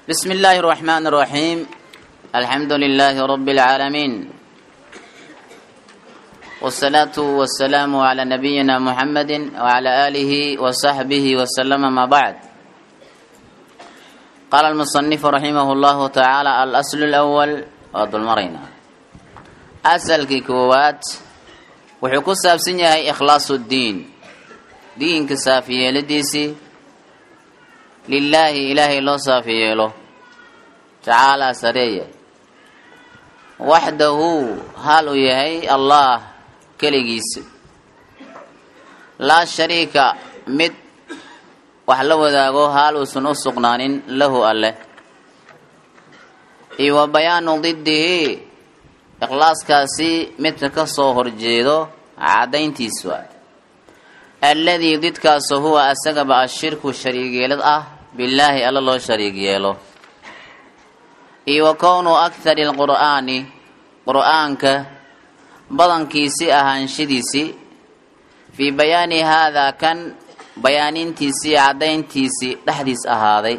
بسم الله الرحمن الرحيم الحمد لله رب العالمين والصلاة والسلام على نبينا محمد وعلى آله وصحبه وسلم ما بعد قال المصنف رحمه الله تعالى الأصل الأول وضل مرينا أسأل كيكوات وحكو سابسن يهي إخلاص الدين دين كسافية لديسي لله إلهي لو سافية له تعالى سرية وحده هل يهي الله كليجيس لا شريك مد wax la wadaago haal uusan u sugnaanin lahu alleh iyo wa bayaanu didihi ikhlaaskaasi midka ka soo horjeedo caddayntiis waay alladii didkaasu huwa asagaba ashirku shariigyeelad ah billaahi alla loo shariig yeelo iyo wa kownuu akhari alqur'aani qur'aanka badankiisii ahaanshidiisii fii bayaani haadaa kan bayaanintiisii caddayntiisii dhexdiis ahaaday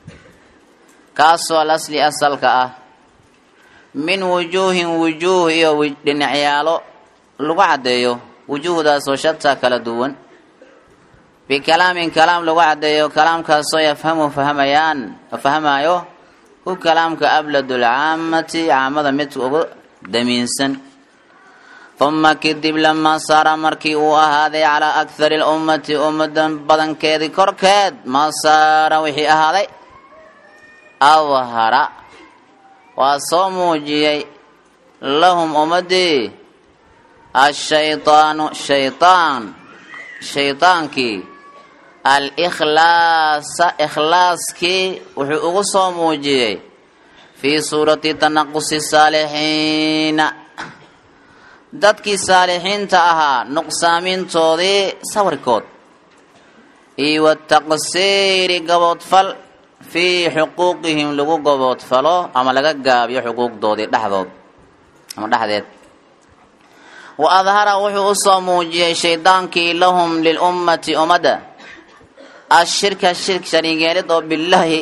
kaasoo al asli asalka ah min wujuuhin wujuuh iyo dhinacyaalo lagu caddeeyo wujuuhdaasoo shataa kala duwan bikalaamin kalaam lagu caddeeyo kalaamkaasoo yafhamu fahmayaan fahmaayo hu kalaamka abladulcaamati caamada midka ugu damiinsan uma kadib lamaa saara markii uu ahaaday calaa akhari lummati ummadan badankeedii korkeed maa saara wixii ahaaday awhara waa soo muujiyey lahum ummadii ashaydaanu shaydaan shaydaankii alikhlaasa ikhlaaskii wuxuu ugu soo muujiyey fii suurati tanaqusi saalixiina dadkii saalixiinta ahaa nuqsaamintoodii sawirkood iyo wataqsiiri gaboodfal fii xuquuqihim lagu gaboodfalo ama laga gaabiyo xuquuqdoodii dhexdood ama dhexdeed wa adhara wuxuu usoo muujiyey shaydaankii lahum lilummati ummadda ashirka shirk shariig yeelid oo bilaahi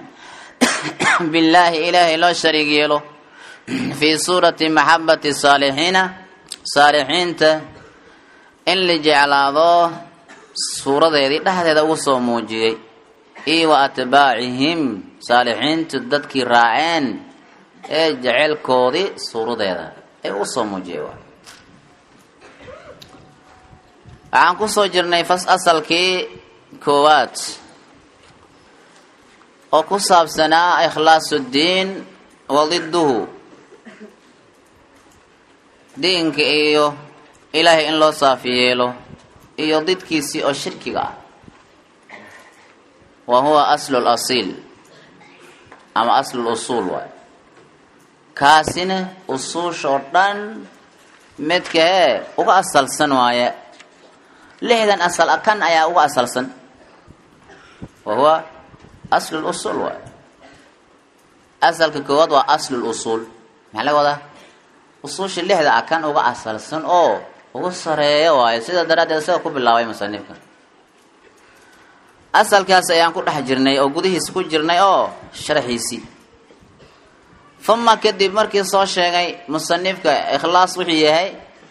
billaahi ilaahay loo shariig yeelo fii suurati maxabati saalixiina saalixiinta in la jeclaado suuradeedii dhexdeeda ugu soo muujiyey iyo wa atbaacihim saalixiintu dadkii raaceen ee jeceylkoodii suuradeeda ee ugu soo muujiyey waxaan kusoo jirnay fas asalkii koowaad oo ku saabsanaa ikhlaasuddiin wa diduhu diinka iyo ilaahay in loo saafi yeelo iyo didkiisii oo shirkiga ah wa huwa aslu lasiil ama aslu lusuul waay kaasina usuusha oo dhan midka ee uga asalsan waaye lixdan asal kan ayaa uga asalsan wa huwa aslu lusuul waay asalka koowaad waa aslu lusuul maxaa laga wadaa usuusha lixda ah kan uga asalsan oo uga sareeyo waayo sidaa daraaddeed isaga ku bilaabay musanifka asalkaas ayaan ku dhex jirnay oo gudihiisa ku jirnay oo sharaxiisii uma kadib markii soo sheegay musanifka ikhlaas wuxuu yahay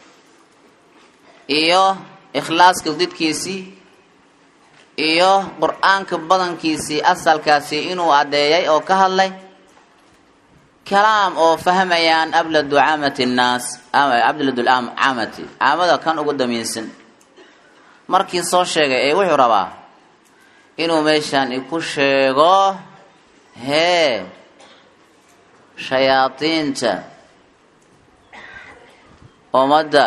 iyo ikhlaaska didkiisii iyo qur-aanka badankiisii asalkaasi inuu addeeyay oo ka hadlay kalaam oo fahmayaan abladu caamati nnaas abladu caamati caamada kan ugu damiinsan markii soo sheegay ee wuxuu rabaa inuu meeshaan ku sheego hee shayaadiinta ummadda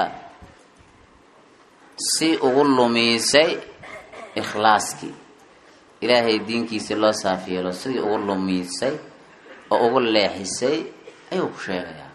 si ugu lumiisay ikhlaaskii ilaahay diinkiisii loo saafyeelo sidii ugu lumiisay oo ugu leexisay ayuu ku sheegayaa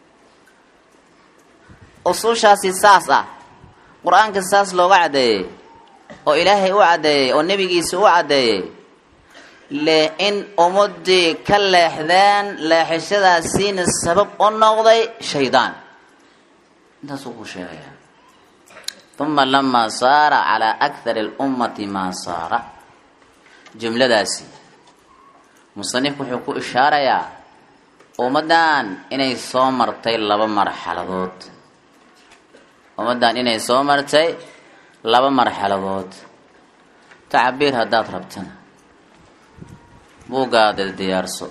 usuushaasi saas ah qur-aanka saas looga caddeeyey oo ilaahay u caddeeyey oo nebigiisa u caddeeyey le in ummadii ka leexdeen leexishadaasiina sabab u noqday shaydaan intaasuu ku sheegayaa uma lamaa saara calaa akthari اlummati maa saara jumladaasi musanifku wuxuu ku ishaarayaa ummaddan inay soo martay laba marxaladood ummaddan inay soo martay laba marxaladood tacabiir haddaad rabtana buuggaada diyaarso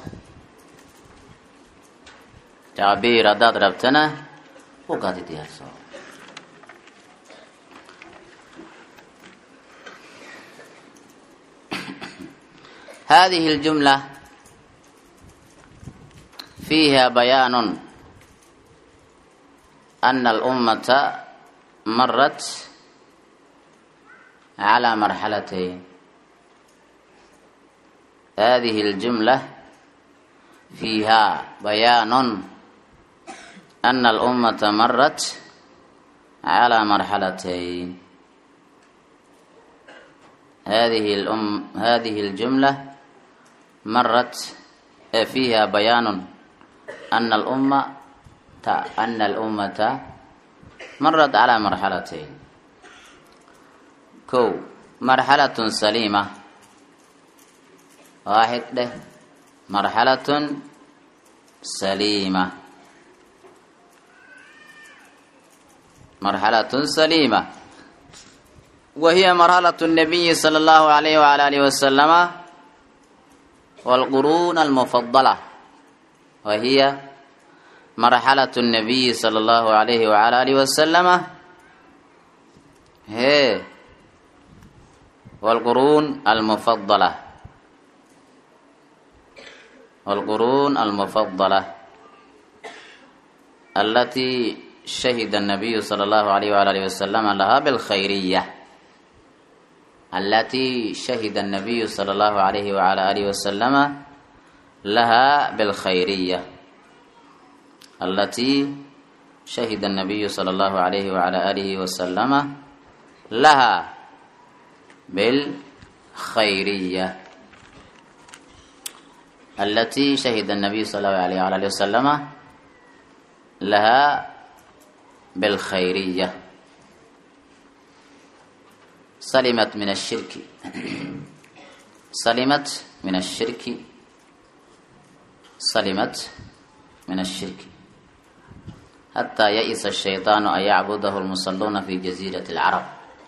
tacabiir haddaad rabtana buuggaada diyaarso هذه الجملة فيها بيان أن الأمة مرت على مرحلتين هذه الجملة فيها بيان أن الأمة مرت على مرحلتين هذه الأم هذه الجملة مرت فيها بيان أن الأمة أن الأمة مرت على مرحلتين كو مرحلة سليمة واحد ده مرحلة سليمة مرحلة سليمة وهي مرحلة النبي صلى الله عليه وعلى آله وسلم والقرون المفضلة وهي مرحلة النبي صلى الله عليه وعلى آله وسلم هي والقرون المفضلة والقرون المفضلة التي شهد النبي صلى الله عليه وعلى آله وسلم لها بالخيرية التي شهد النبي صلى الله عليه وعلى آله وسلم لها بالخيرية التي شهد النبي صلى الله عليه وعلى آله وسلم لها بالخيرية التي شهد النبي صلى الله عليه وعلى آله وسلم لها بالخيرية سلمت من الشرك سلمت من الشرك سلمت من الشرك حتى يئس الشيطان أن يعبده المصلون في جزيرة العرب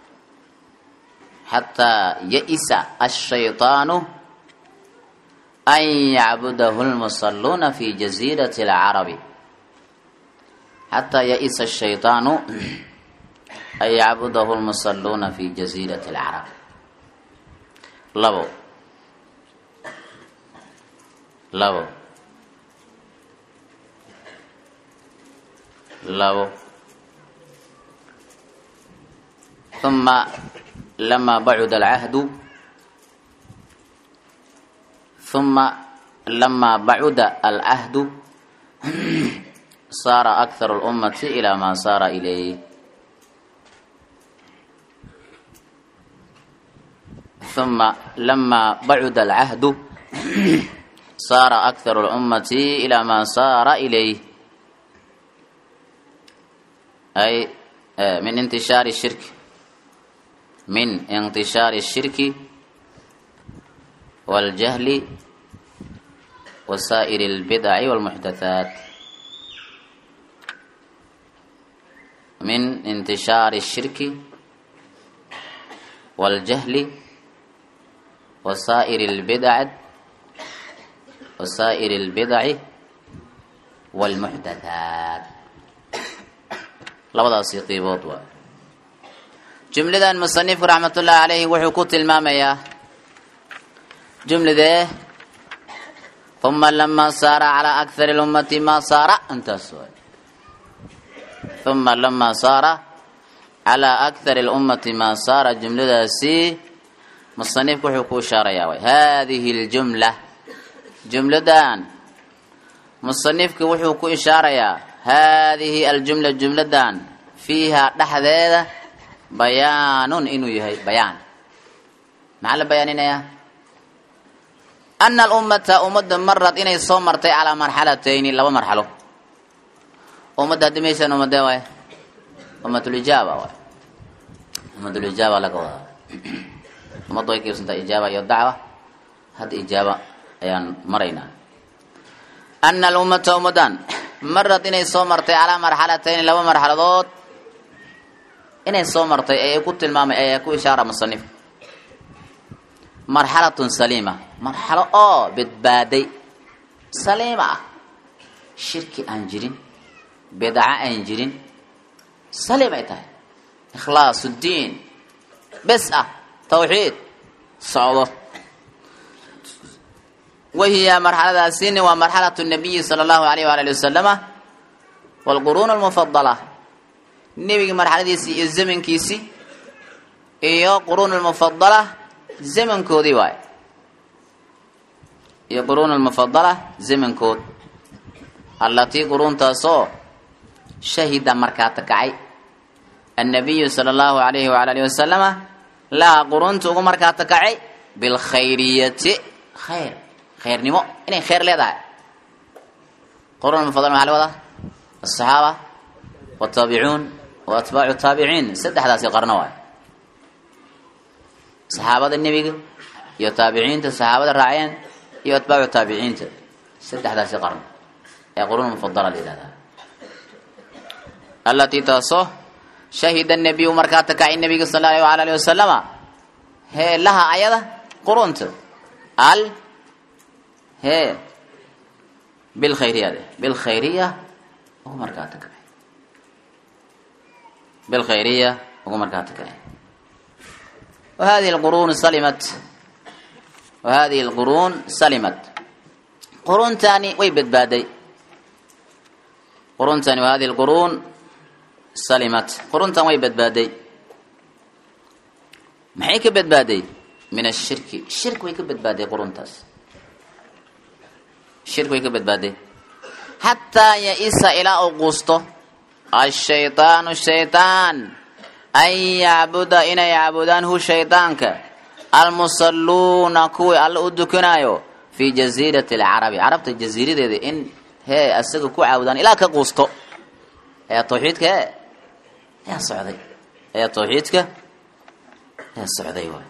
حتى يئس الشيطان أن يعبده المصلون في جزيرة العرب حتى يئس الشيطان أن يعبده المصلون في جزيرة العرب لبو لبو لبو ثم لما بعد العهد ثم لما بعد العهد صار أكثر الأمة إلى ما صار إليه ثم لما بعد العهد صار أكثر الأمة إلى ما صار إليه أي من انتشار الشرك من انتشار الشرك والجهل وسائر البدع والمحدثات من انتشار الشرك والجهل وسائر البدع وسائر البدع والمحدثات labadaasi qiibood waa jumladan musanifku raxmatullaahi calayhi wuxuu ku tilmaamayaa jumladee uma lama saara calaa akthari lummati maa saara intaas waay uma lama saara calaa akthari lummati maa saara jumladaasi musanifku wuxuu ku ishaarayaa way haadihi ljumla jumladan musanifku wuxuu ku ishaarayaa haadihi aljumla jumladan fiihaa dhexdeeda bayaanun inuu yahay bayaan maxaa la bayaaninayaa ana alummata ummadda marad inay soo martay calaa marxalatayni laba marxalo ummadda haddi maysan ummadee waay ummatulijaaba waay ummatulijaaba laga wadaa ummaddu way qaybsantaa ijaaba iyo dacwa hadda ijaaba ayaan maraynaa ana alummata ummadan marad inay soo martay calaa marxalatayni laba marxaladood inay soo martay ee ku tilmaamay ee ku ishaara musanif marxalatun saliima marxalo oo badbaaday saliima ah shirki aan jirin bidca aan jirin saliim ay tahay ikhlaas uddiin bes ah tawxiid socdo wahiya marxaladaasini waa marxalatu nabiyi sala allahu alayh waala ali wasalama waalquruun almufadala nebiga marxaladiisii iyo zamankiisii iyo quruun almufadala zamankoodii waay iyo quruun almufadala zamankood allatii quruuntaasoo shahida markaata kacay annabiyu sala allahu alayhi waala alihi wasalama laha quruunta ugu markaata kacay bilkhayriyati khayr khayrnimo inay khayr leedahay quruun almufadala maxaa la wadaa asaxaaba wataabicuun wa atbaacu taabiciin saddexdaasi qarno waay saxaabada nebiga iyo taabiciinta saxaabada raaceen iyo atbaacu taabiciinta saddexdaasi qarno ee quruun mufadala la yihahdaa allatii taasoo shahida nabiyu markaa takacay nabiga sal allahu ala alihi wasalama hee laha ayada qurunta al hee bilkhayriyade bilkhayriya ugu markaa takacay bilkhayriya ugu markaa takacay وهذه القرون سلمت وهذه القرون سلمت قرون تاني ويبد بادي قرون تاني وهذه القرون سلمت قرون تاني ويبد بادي maxay ka badbaaday min ashirki shirk way ka badbaaday quruntaas shirk way ka badbaaday xataa ya-isa ilaa uu quusto ashaydaanu shaydaan an yacbuda inay caabudaan hu shaydaanka almusalluuna kuwii alle u dukanaayo fii jasiirati alcarabi carabta jasiiradeeda in hee asaga ku caabudaan ilaa ka quusto ayaa tawxiidka e ayaa socday ayaa tawxiidka ayaa socday waay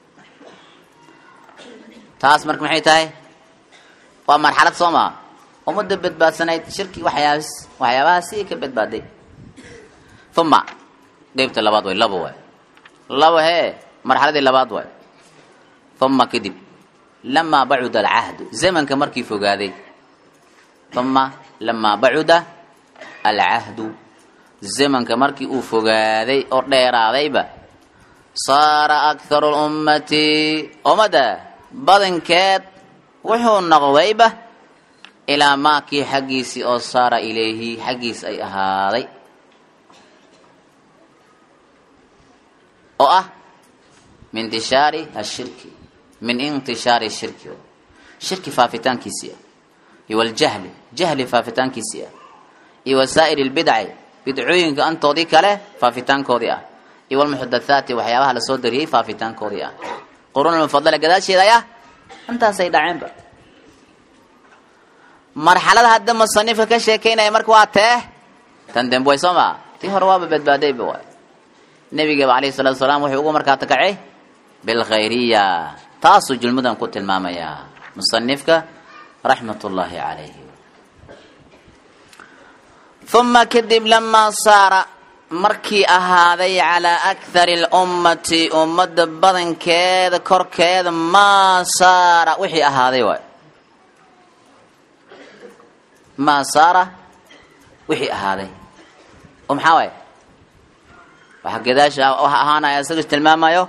taas marka maxay tahay waa marxalad soo maa ummadda badbaadsanayd shirki waxyaabas waxyaabahaasi ka badbaaday uma qeybta labaad way laba waay laba hee marxaladii labaad waay uma kadib lamaa bacuda alcahdu zamanka markii fogaaday uma lamaa bacuda alcahdu zamanka markii uu fogaaday oo dheeraadayba saara akharu lummati ummadda badankeed wuxuu noqdayba ilaa maakii xaggiisii oo saara ilayhi xaggiis ay ahaaday oo ah min intishaari ashirki min intishaari shirki shirki faafitaankiisii ah iyo waljahli jahli faafitaankiisii ah iyo wasaa'iri lbidci bidcooyinka antoodii kale faafitaankoodii ah iyo walmuxdathaati waxyaabaha lasoo dariyey faafitaankoodii ah quruunulmufadala gadaasheeda ayaa intaasay dhaceenba marxalada hadda musanifka ka sheekeynaya marka waa tee tan dembe way soo maa tii hore waaba badbaadayba waay nebigaba alayhi salatu salaam wuxuu ugu markaa takacay bilkhayriya taasuu julmadan ku tilmaamayaa musanifka raxmat ullaahi calayhi uma kadib lamaa saara markii ahaaday calaa akhari lummati ummadda badankeeda korkeeda maa saara wixii ahaaday waay maa saara wixii ahaaday oo maxaa waay waxa gadaasha waxa ahaanaya isaga tilmaamayo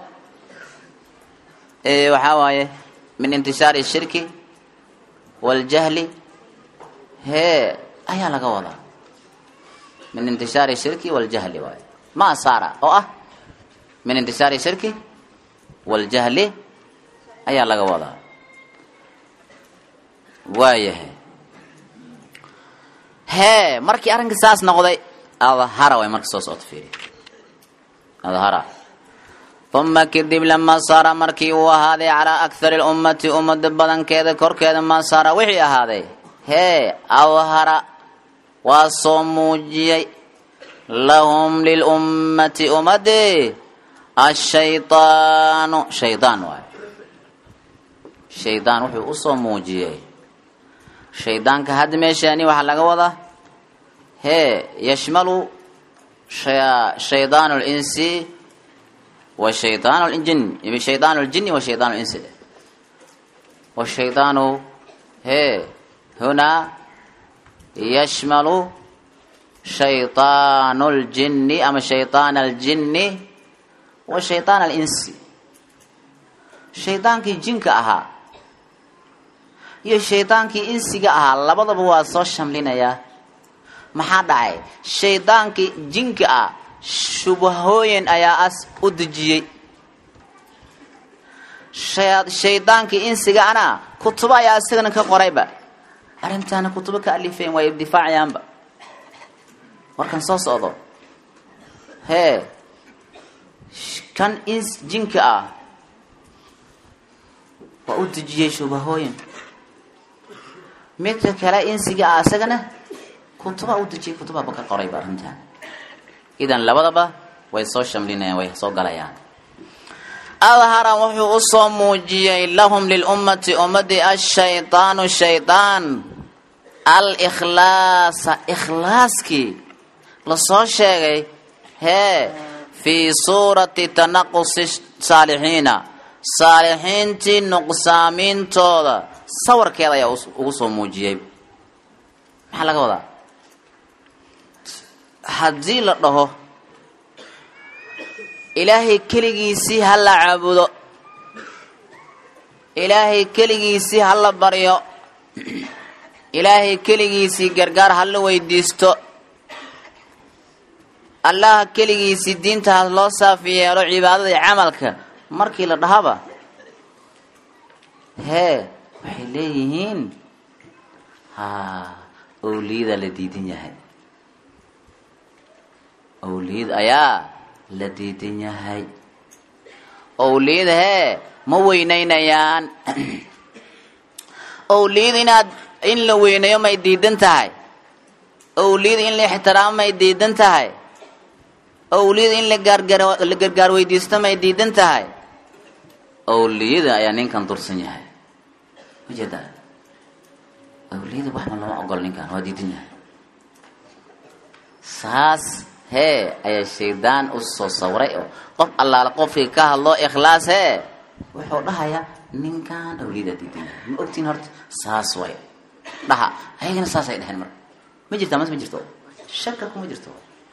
waxaa waaye min intishaari shirki waljahli hee ayaa laga wadaa min intishaari shirki waljahli waaye ma saara oo ah min intishaari shirki waljahli ayaa laga wadaa waayahay hee markii arrinka saas noqday adhara way marka soo socota fiiri adhara uma kadib lamaa saara markii uu ahaaday calaa akhari lummati ummadda badankeeda korkeeda maa saara wixii ahaaday hee adhara waa soo muujiyey lahum lilummati ummadii ashaydaanu shaydaan waayo shaydaan wuxuu usoo muujiyey shaydaanka hadda meeshaani waxaa laga wadaa hee yashmalu shaydaan linsi wa shaydaan ljin shaydaan ljini wa shaydaan linsi washaydaanu hee hunaa yashmalu shayطaan اljini ama shayطaan aljini wa shayطaan alinsi shaydaankii jinka ahaa iyo shaydaankii insiga ahaa labadaba waa soo shamlinayaa maxaa dhacay shaydaankii jinka ah shubahooyin ayaa as u dejiyey shaydaankii insiga ana kutubo ayaa isagana ka qorayba arrintaana kutubo ka alifeen waa difaacayaanba warkan soo socdo hee kan ins jinka ah waa u dejiyey shubahooyin midka kale insiga ah isagana kutuba u dejiyey kutubaba ka qorayba arrintaan idan labadaba way soo shamlinayaan way soo galayaan adhara wuxuu usoo muujiyey lahum lilummati ummadii ashaydaanu shaydaan alikhlaasa ikhlaaskii lasoo sheegay hee fii suurati tanaqusi saalixiina saalixiintii nuqsaamintooda sawirkeeda ayaa ugu soo muujiyey maxaa laga wadaa haddii la dhaho ilaahay keligiisii ha la caabudo ilaahay keligiisii ha la baryo ilaahay keligiisii gargaar ha la weydiisto allaha keligiisii diinta ha loo saafi yeelo cibaadada iyo camalka markii la dhahaba hee waxay leeyihiin ha owliyada la diidan yahay owliyad ayaa la diidan yahay owliyada hee ma weynaynayaan owliyada inaad in la weynayo may diidan tahay owliyada in la ixtiraamo may diidan tahay owliyada in la gaargaar la gargaar weydiisto may diidan tahay owliyada ayaa ninkan dursan yahay majeeda owliyada waxba lama ogolo ninkan waa diidan yahay saas hee ayaa shaydaan u soo sawiray oo qof allaala qofkii ka hadlo ikhlaas hee wuxuu dhahayaa ninkan awliyada diidan yahay ma ogtiin horta saas way dhaha ayagana saasay dheheen marka ma jirtaa mas ma jirto shaka kuma jirto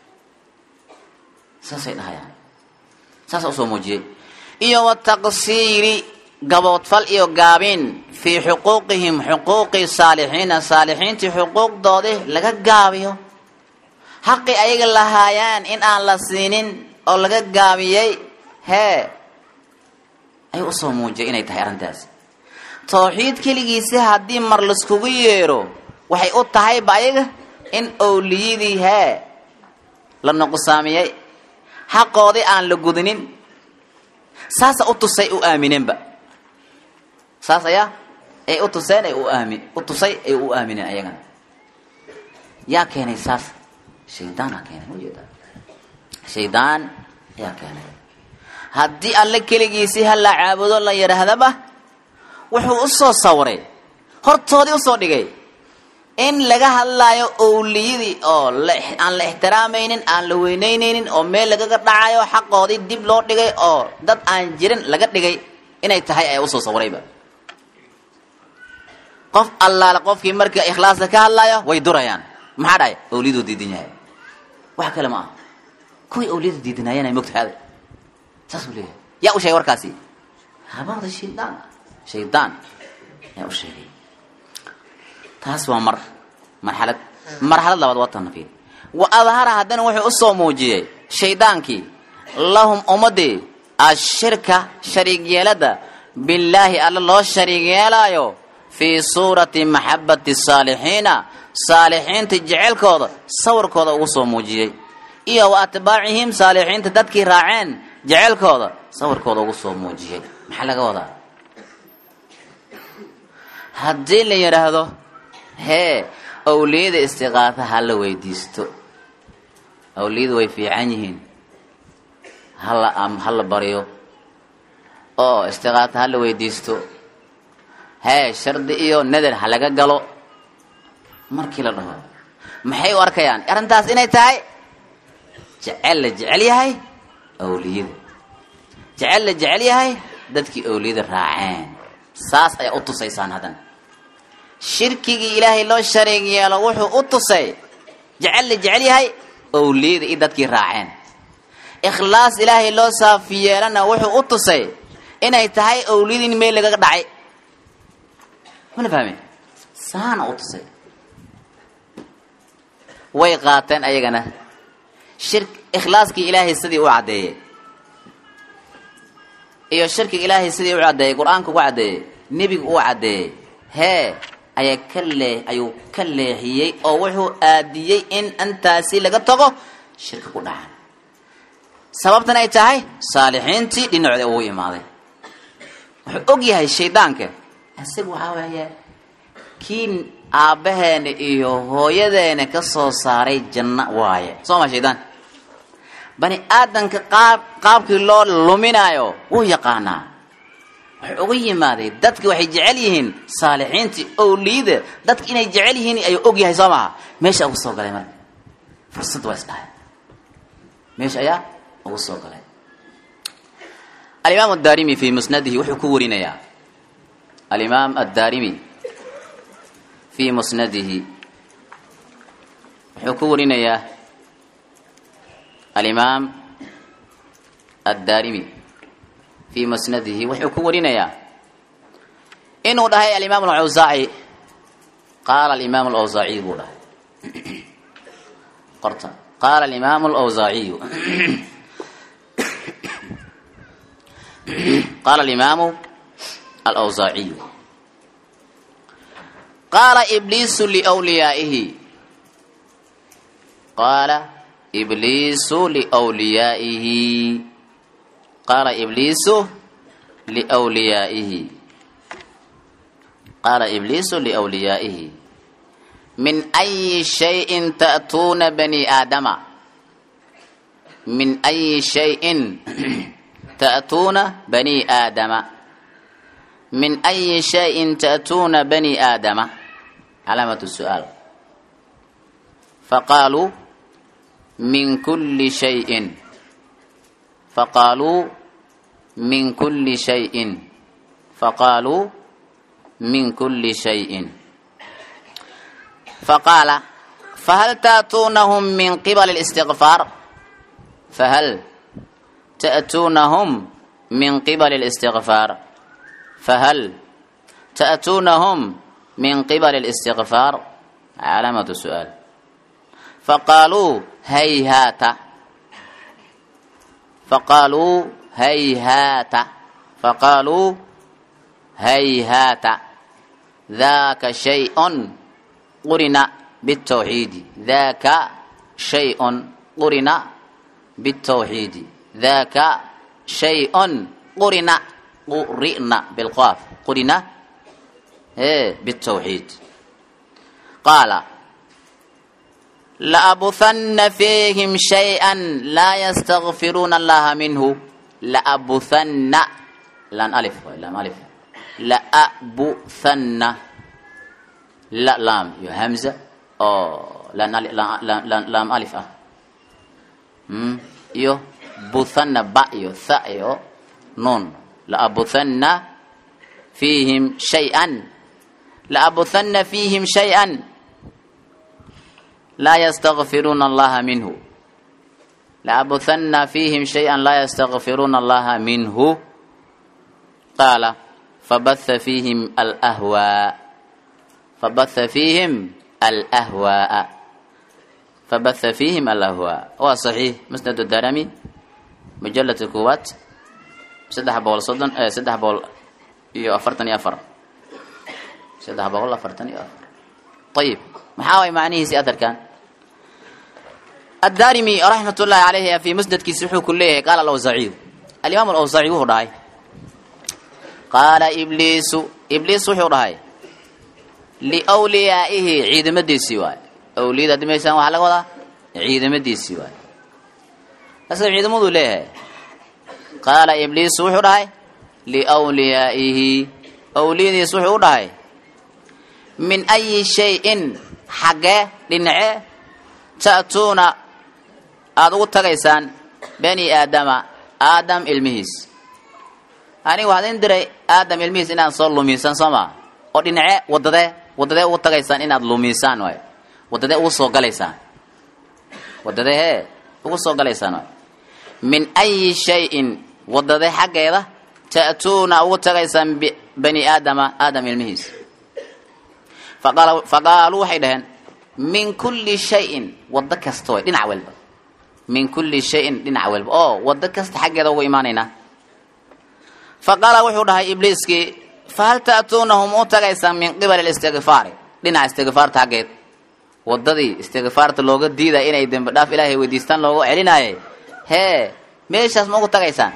saasay dhahayaan saasa usoo muujiyey iyo wataqsiiri gaboodfal iyo gaabin fii xuquuqihim xuquuqi saalixiina saalixiintii xuquuqdoodii laga gaabiyo xaqi ayaga lahaayaan in aan la siinin oo laga gaabiyey hee ayuu usoo muujiyay inay tahay arrintaasi tawxiid keligiisi haddii mar laiskugu yeero waxay u tahayba ayaga in owliyadii hee la nuqsaamiyey xaqoodii aan la gudinin saasa u tusay u aamineenba saas ayaa ay u tuseen ay u aamin u tusay ay u aamineen ayagana yaa keenay saas shaydaanaa keenay ujeeda shaydaan ayaa keenay haddii alle keligiisii ha la caabudo la yidhaahdaba wuxuu usoo sawiray hortoodii usoo dhigay in laga hadlaayo owliyadii oo aan la ixtiraamaynin aan la weyneyneynin oo meel lagaga dhacayo xaqoodii dib loo dhigay oo dad aan jirin laga dhigay inay tahay ayaa usoo sawirayba qof allaale qofkii marka ikhlaasta ka hadlaayo way durayaan maxaa dhahay owliyaduu diidan yahay wax kale ma aha kuwii owliyada diidanaayeen ay mogtahaada saasuu leeyahay yaa u sheegay warkaasi habada shaydaan shaydaan yaa u sheegay taas waa mar marxalad marxalad labaad waa tanfiid wa adhara haddana wuxuu usoo muujiyey shaydaankii lahum ummadii ashirka shariig yeelada billaahi alla loo shariig yeelaayo fii suurati maxabati saalixiina saalixiinta jecelkooda sawirkooda ugu soo muujiyey iyo wa atbaacihim saalixiinta dadkii raaceen jecelkooda sawirkooda ugu soo muujiyey maxaa laga wadaa haddii la yidhaahdo hee awliyada istiqaafa ha la weydiisto awliyadu way fiican yihiin hala ha la baryo oo istiqaafa ha la weydiisto hee shardi iyo nadar ha laga galo markii la dhaho maxay u arkayaan arrintaas inay tahay jecel la jecel yahay awliyada jecel la jecel yahay dadkii awliyada raaceen saas ayaa u tusaysaan haddana shirkigii ilaahay loo shareeg yeelo wuxuu u tusay jecel la jecel yahay awliyada iyo dadkii raaceen ikhlaas ilaahay loo saafi yeelana wuxuu u tusay inay tahay awliyada in meel lagaga dhacay mana fahme saana u tusay way qaateen ayagana shir ikhlaaskii ilaahay sidii u caddeeyey iyo shirkiga ilaahay sidii u caddeeyey qur-aanka ugu caddeeyey nebigu uu caddeeyey hee ayaa ka lee ayuu ka leexiyey oo wuxuu aadiyey in intaasi laga tago shirka ku dhacan sababtan ay tahay saalixiintii dhinacooda ugu imaaday wuxuu og yahay shaydaanka isaga waxaa weeye kii aabbaheena iyo hooyadeena ka soo saaray janno waaye soo ma shaydaan bani aadanka qaab qaabkii loo luminaayo wuu yaqaanaa wuxuu uga yimaaday dadki waxay jecel yihiin saalixiintii owliyada dadka inay jecel yihiin ayuu og yahay soo maha meesha ugu soo galay marka fursad waa isdhahay meesha ayaa ugu soo galay alimaam addarimi fi musnadihi wuxuu ku warinayaa alimaam addarimi fi musnadihi wuxuu ku warinayaa alimaam addarimi fi musnadihi wuxuu ku warinayaa inuu dhahay alimaam alawsaaci qaala alimaam alawsaaciy buu dhahay qorta qaala alimaam alawsaaciyu qaala alimaamu alawsaaciyu qaala ibliisu liwliyaa'ihi qaala ibliisu liwliyaa'ihi qaala ibliisu liwliyaa'ihi qaala ibliisu liwliyaa'ihi min ayi shayin ta'tuuna bani aadama min ayi shayin ta'tuuna bani aadama min ayi shayin ta'tuuna bani aadama calaamatu su'aal faqaaluu min kulli shayin faqaaluu min kulli shayin faqaaluu min kulli shayin faqaala fahal ta'tuunahum min qibali اlistigfaar fahal ta'tuunahum min qibali اlistigfaar fahal ta'tuunahum min qibali اlistigfaar calaamatu su'aal faqaaluu hayhaata faqaaluu hayhaata faqaaluu hayhaata daaka shayءun qurina biالtawxiidi daaka shayءun qurina biالtawxiidi daaka shayءun qurina qurina bilqaaf qurina e biالtawxiid qaala laabuhanna fiihim shayئa laa ystagfiruuna allaha minhu laabuhanna lan alif lam alif laabuhanna la laam iyo hamza oo laam alif ah iyo buthanna ba iyo tha iyo nuun laabuhanna fiihim shayئan laabuhanna fiihim shayئa laa ystagfiruuna allaha minhu laabuhanna fiihim shayئa laa ystagfiruuna allaha minhu qaala fabatha fiihim alahwaa fabatha fiihim alahwaaa fabatha fiihim alahwaa waa saxiix musnad darami mujaladka koowaad saddex boqol soddon saddex boqol iyo afartan iyo afar saddex boqol afartan iyo afar ayib maxaa way macnihiisi adarkan addarimi raxmat ullahi caleyhi fi musnadkiisi wuxuu ku leeyahay qaala alawsaaciyu alimaam alawsaaci wuxuu dhahay qaala ibliisu ibliis wuxuu dhahay liwliyaa'ihi ciidamadiisii waay awliyada haddi maysaan waxaa laga wadaa ciidamadiisii waay asaga ciidamaduu leeyahay qaala ibliisu wuxuu dhahay liwliyaa'ihi owliyadiis wuxuu u dhahay min ayi shay-in xaggee dhinace ta'tuuna aada ugu tagaysaan bani aadama aadam ilmihiis aniga waxaad in diray aadam ilmihiis inaad soo lumiisaan soo maa oo dhinace wadadee wadadee ugu tagaysaan inaad lumiisaan waay wadadee ugu soo galaysaan wadadee hee ugu soo galaysaan waay min ayi shay-in wadadee xaggeeda ta'tuuna ugu tagaysaan bani aadama aadam ilmihiis faqaaluu waxay dhaheen min kulli shayin waddo kasta way dhinac walba min kulli shayin dhinac walba oo waddo kasta xaggeeda ugu imaanaynaa faqaala wuxuu dhahay ibliiskii fahal ta'tuunahum u tagaysaan min qibali listigfaari dhinaca istigfaarta xaggeed waddadii istigfaarta looga diidaya inay dembi dhaaf ilaahay weydiistaan looga celinaaye hee meeshaas ma ugu tagaysaan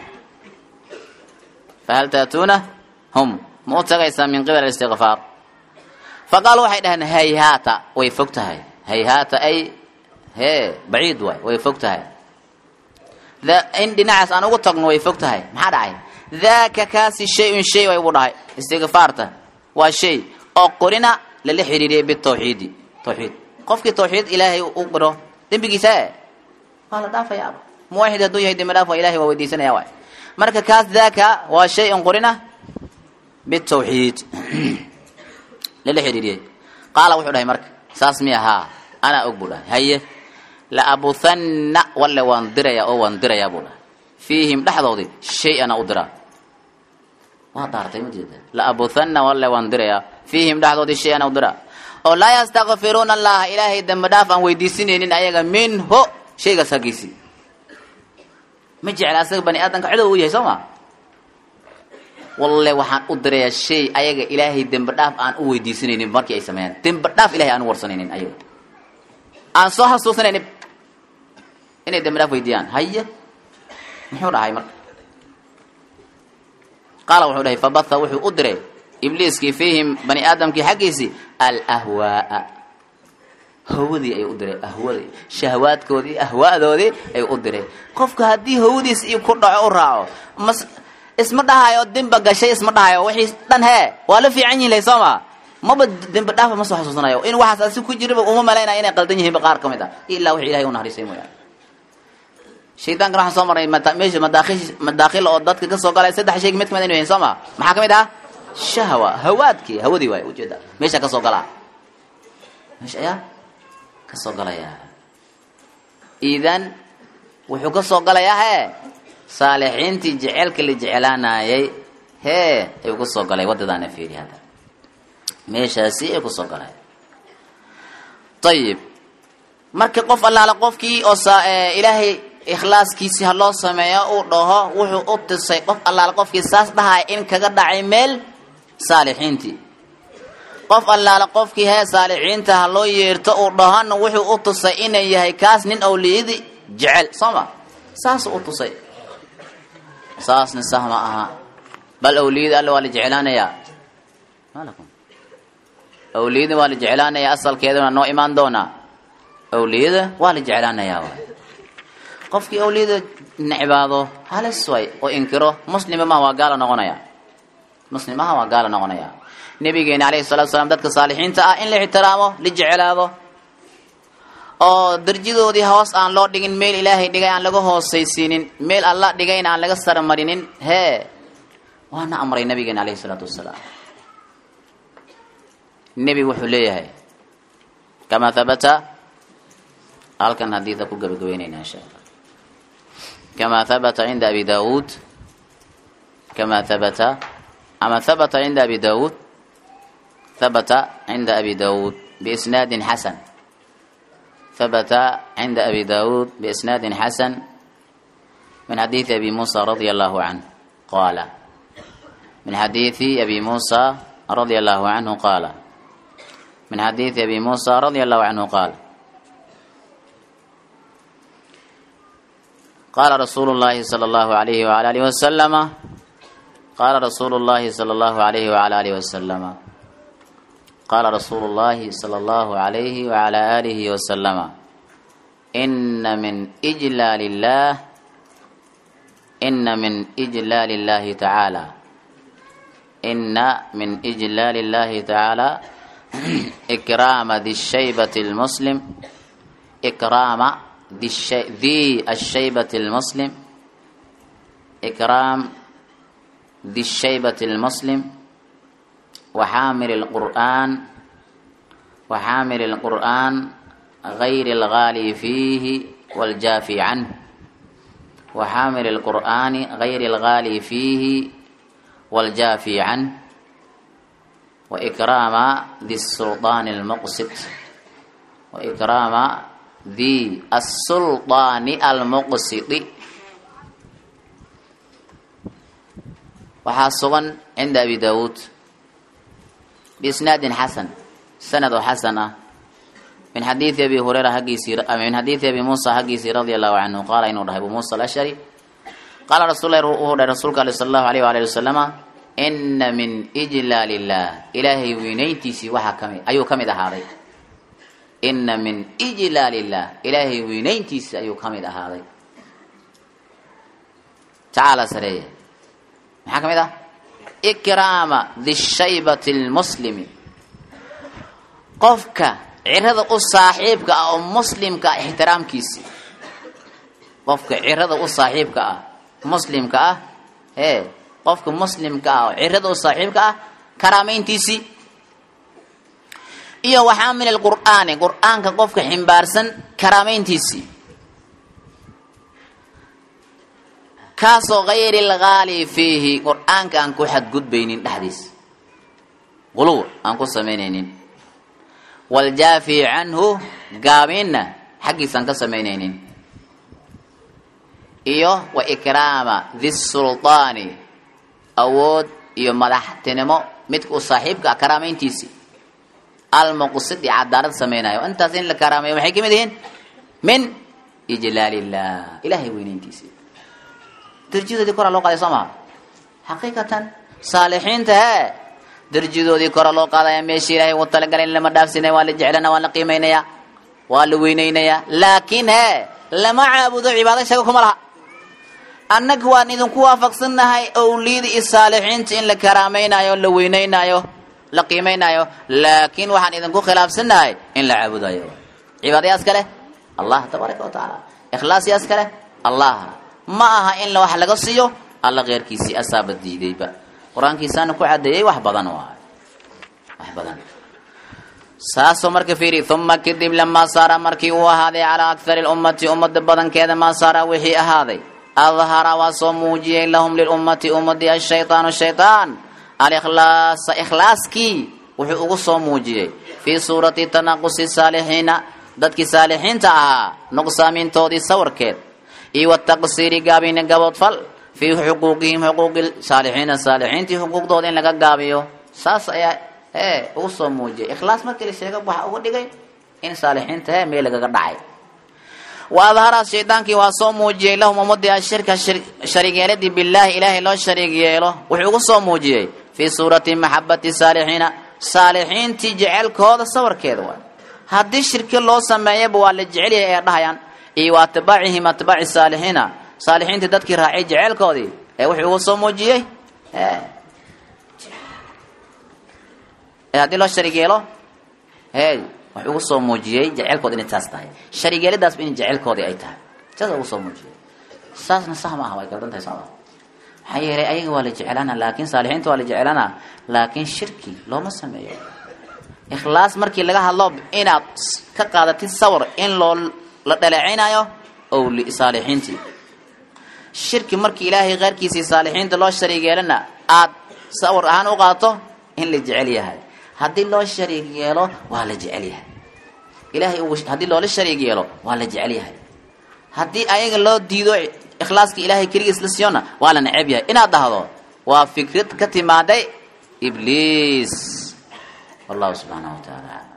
fahal ta'tuuna hum ma u tagaysaan min qibali istigfaar faqaalu waxay dhaheen hayhaata way fog tahay hayhaata ay hee baciid waay way fog tahay in dhinacaas aan ugu tagno way fog tahay maxaa dhacay daaka kaasi shay-un shay way buu dhahay istigfaarta waa shay oo qorina lala xiriiriyay bitawxiidi tawxiid qofkii tawxiid ilaahay u qiro dembigiisa e waa la dhaafayaaba muwaxid hadduu yahay dembi dhaaf waa ilahay waa weydiisanaya waay marka kaas daaka waa shay-un qorina bitawxiid lala xiriiriyey qaala wuxuu dhahay marka saas mi ahaa anaa og buu dhahay haye la abuhanna walle waan dirayaa oo waan dirayaa buu dhahay fiihim dhexdoodii shay ana u diraa waa daartay ma jeeda la abuhanna walle waan dirayaa fiihim dhexdoodii shay ana u diraa oo laa yastakfiruuna allaha ilaahay dembi dhaaf aan weydiisinaynin ayaga minhu shaygaas hagiisi ma jecla asaga bani aadamka cidow u yahay soo ma walle waxaan u dirayaa shay ayaga ilaahay dembi dhaaf aan u weydiisanaynin markii ay sameeyaan dembi dhaaf ilahay aan u warsanaynin ayaga aan soo xasuusanaynin inay dembi dhaaf weydiiyaan haye muxuu dhahay marka qaala wuxuu dhahay fabatha wuxuu u diray ibliiskii fiihim bani aadamkii xaggiisii alahwaaa hawadii ayuu u diray ahwadii shahwaadkoodii ahwaadoodii ayuu u diray qofka haddii hawadiis iyo ku dhaco u raaco mas isma dhahayo demba gashay isma dhahayo wixii dhan hee waa la fiican yihin lay soo ma maba dembi dhaafa ma soo xasuusanayo in waxaas asi ku jiraba uma malaynaya inay qaldan yihiinba qaar ka mid a ilaa wixii ilahay u naxariisay mooyaane shaydaankan waxaan soo marnay meesha madaakhil madaakhil oo dadka ka soo galay saddex shayga mid kamid inu yihin soo ma maxaa ka mid ah shahwa hawaadkii hawadii waay ujeeda meesha ka soo galaa meesha ayaa ka soo galaya idan wuxuu ka soo galayaa hee saalixiintii jeceelka la jecelaanayay hee ayuu ku soo galay waddadaana fiiri hadda meeshaasi ay kusoo galay ayib marka qof allaala qofkii oo ilaahay ikhlaaskiisi ha loo sameeyo uu dhaho wuxuu u tusay qof allaala qofkii saas dhahaya in kaga dhacay meel saalixiintii qof allaala qofkii hee saalixiinta ha loo yeerto uu dhahana wuxuu u tusay inay yahay kaas nin awliyadii jecel soo ma saasuu u tusay saasna sah ma aha bal awliyada alle waa la jeclaanayaa malakum awliyada waa la jeclaanayaa asalkeeduna noo imaan doonaa awliyada waa la jeclaanayaa waay qofkii awliyada necbaado halis way oo inkiro muslima maha waa gaala noqonaya muslimaha waa gaala noqonaya nabigeena alayhi salatu salaam dadka saalixiinta ah in la ixtiraamo la jeclaado oo darjadoodii hoos aan loo dhigin meel ilaahay dhigay aan laga hoosaysiinin meel alla dhigayna aan laga saramarinin hee waana amray nabigeena alayhi salaatu wasalaam nebigu wuxuu leeyahay kamaa habata halkan hadiida ku gabagabeynayna insha allah kamaa habata cinda abi daawuud kamaa habata ama habata cinda abi daawuud habata cinda abi daawuud biisnaadin xasan habata cinda abi daawuud biisnaadin xasan min xadiidi abi muusa radia allahu canh qaala min xadiidi abi muusa radia allahu canhu qaala من حديث أبي موسى رضي الله عنه قال قال رسول الله صلى الله عليه وعلى آله وسلم قال رسول الله صلى الله عليه وعلى آله وسلم قال رسول الله صلى الله عليه وعلى آله وسلم إن من إجلال الله إن من إجلال الله تعالى ina min ijlaali اllahi tacaala ikraama di shaybati lmuslim ikraama di ashaybati lmuslim ikraam di shaybati lmuslim وxaamil الqur'an وxaamil الqur'an غayr الغاali fiihi wاljaafi canh وxaamil الqur'ani غayr الغاali fiihi wاljaafi canh وإkraama di الsulطaan الmuqsid وإkraama di الsulطaani almuqsidi waxaa sugan cinda abi dawuud بisnaadi xasan sanad oo xasan ah min xadiidi abi hurayra haggiisii min xadiidi abi muusa haggiisii radia allahu canhu qaala inuu dhahay abu muusa alashari qaala rasul lahi wuxuu dhahay rasuulka ale sala allahu alayh waalihi wasalama ina min ijlaal illah ilaahay weynayntiisii waxaa kamid ayuu ka mid ahaaday ina min ijlaal illah ilaahay weynayntiisii ayuu ka mid ahaaday tacaala sareeye maxaa ka mid ah ikraama dishaybati lmuslimi qofka cirada u saaxiibka ah oo muslimka ah ixtiraamkiisii qofka cirada u saaxiibka ah muslimka ah ee qofka muslimka ah oo cirada u saaxiibka ah karaameyntiisii iyo waxaamil alqur'aani qur'aanka qofka ximbaarsan karaameyntiisii kaasoo hayri lgaali fiihi qur-aanka aan ku xadgudbaynin dhexdiisa quluw aan ku samaynaynin waljaafi canhu gaabinna xaggiisaan ka samaynaynin iyo wa ikraama di sulطaani awood iyo madaxtinimo midka u saaxiibka ah karaameyntiisii almuqsidi cadaalad samaynayo intaas in la karaameeyo maxay ka mid yihiin min ijlaal illah ilahay weynayntiisii darjadoodii koraa loo qaaday soo maha xaqiiqatan saalixiinta hee darjadoodii kora loo qaadaya meeshii ilaahay ugu talagalay lama dhaafsinaya waa la jeclana waa la qiimaynayaa waa la weynaynayaa laakiin hee lama caabudo cibaado shaga kuma laha annaga waan idinku waafaqsannahay owliyada iyo saalixiinta in la karaamaynayo la weynaynaayo la qiimaynaayo laakiin waxaan idinku khilaafsannahay in la caabudayo cibaadayaas kale allah tabaaraka wa tacaala ikhlaasyaas kale allah ma aha in wax laga siiyo alla keyrkiisii asaaba diidayba qur-aankiisaana ku cadeeyey wax badan waay wax badan saasoo marka fiiri uma kadib lamaa saara markii uu ahaaday calaa akthari lummati ummada badankeeda maa saara wixii ahaaday adhara waa soo muujiyey lahum lilummati ummadii ashaytaanu shaytaan alikhlaasa ikhlaaskii wuxuu ugu soo muujiyey fii suurati tanaqusi saalixiina dadkii saalixiinta ahaa nuqsaamintoodii sawirkeed iyo wataqsiiri gaabina gaboodfal fii xuquuqihim xuquuqi saalixiina saalixiintii xuquuqdooda in laga gaabiyo saas ayaa ee ugu soo muujiyay ikhlaas markii la sheega waxa uga dhigay in saalixiinta hee meel lagaga dhacay wa adhara shaydaankii waa soo muujiyey lahum ummadii ashirka shariigyeeladii bilaahi ilaahay loo shariig yeelo wuxuu ugu soo muujiyey fii suurati maxabati saalixiina saalixiintii jecelkooda sawirkeeda waay haddii shirki loo sameeyaba waa la jecelyahay ay dhahayaan iyo wa atbaacihim atbaaci saalixiina saalixiintii dadkii raacay jeceelkoodii ee wuxuu ugu soo muujiyey haddii loo sharig yeelo hey wuxuu ugu soo muujiyey jeceelkoodi inay taas tahay sharigeeladaasba in jeceelkoodii ay tahay saas ugu soo muujiyey saasna sax ma aha way galdan tahay sooma maxaa yeelay ayaga waa la jeclaana laakiin saalixiinta waa la jeclaana laakiin shirki looma sameeyo ikhlaas markii laga hadlo inaad ka qaadatid sawir in loo la dhaleecaynayo ow saalixiintii shirki markii ilaahay keyrkiisii saalixiinta loo shariig yeelana aad sawir ahaan u qaato in la jecel yahay haddii loo shariig yeelo waa la jecel yahay ilahay haddii loola shariig yeelo waa la jecel yahay haddii ayaga loo diido ikhlaaska ilaahay keligiis la siiyona waa la neceb yahay inaad dhahdo waa fikrad ka timaaday ibliis wallahu subxaanahu wa tacaala